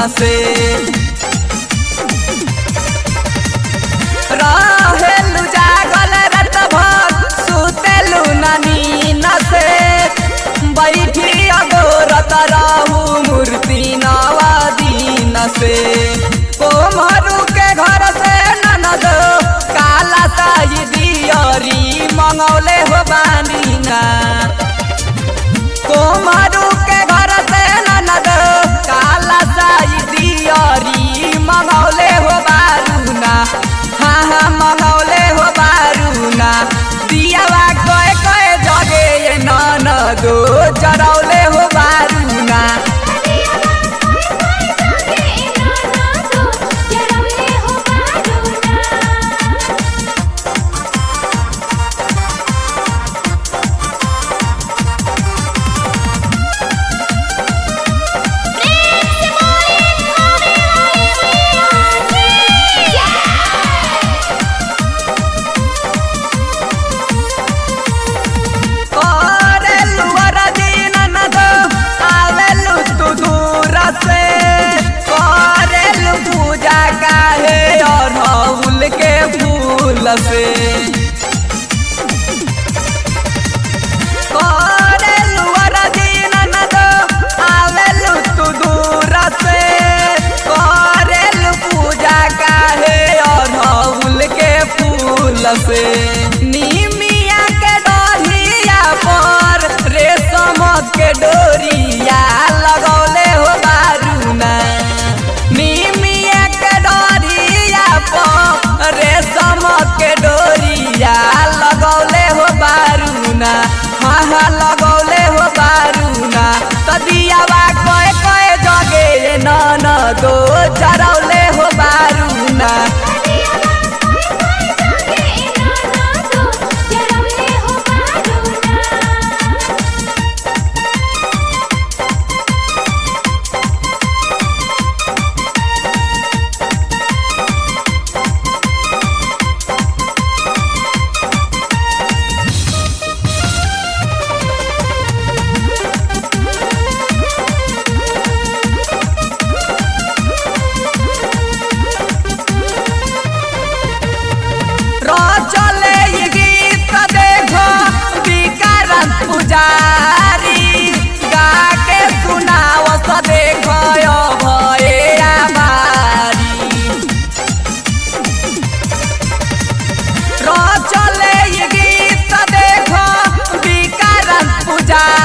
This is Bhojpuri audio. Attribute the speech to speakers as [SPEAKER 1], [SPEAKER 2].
[SPEAKER 1] से रहेलु जागल रात भर सुतेलु ना नीन से बैठी अगोरत रहू मूर्ति नवा दिन से कोमरू के घर से ननद काला साई दियरी मंगौले हो बानीना कोमरू के घर से ननद काला साई दियरी मंगौले हो बारूना हाँ हाँ मंगौले हो बारूना दियावा कए कए जगे ये ननदो जरौले हो बारूना करेलु वरदी ननद आवेलु तू दूर से करेलु पूजा काहे अरहुल के फूल से करेलु वरदी ननद आवेलु तू दूर से करेलु पूजा काहे अरहुल के फूल से निमिया के डोरिया पर रेशम के डोरिया लगौले हो बारूना निमिया के डोरिया पर रेशम के डोरिया लगौले हो बारूना हाँ हाँ लगौले हो बारूना तदियावा कए कए जगे नन दो चरौले हो बारूना चले ई गीत देखो विकारन पुजारी गा के सुनाव स देखो यो भए आमारी चले ई गीत देखो विकारन पुजारी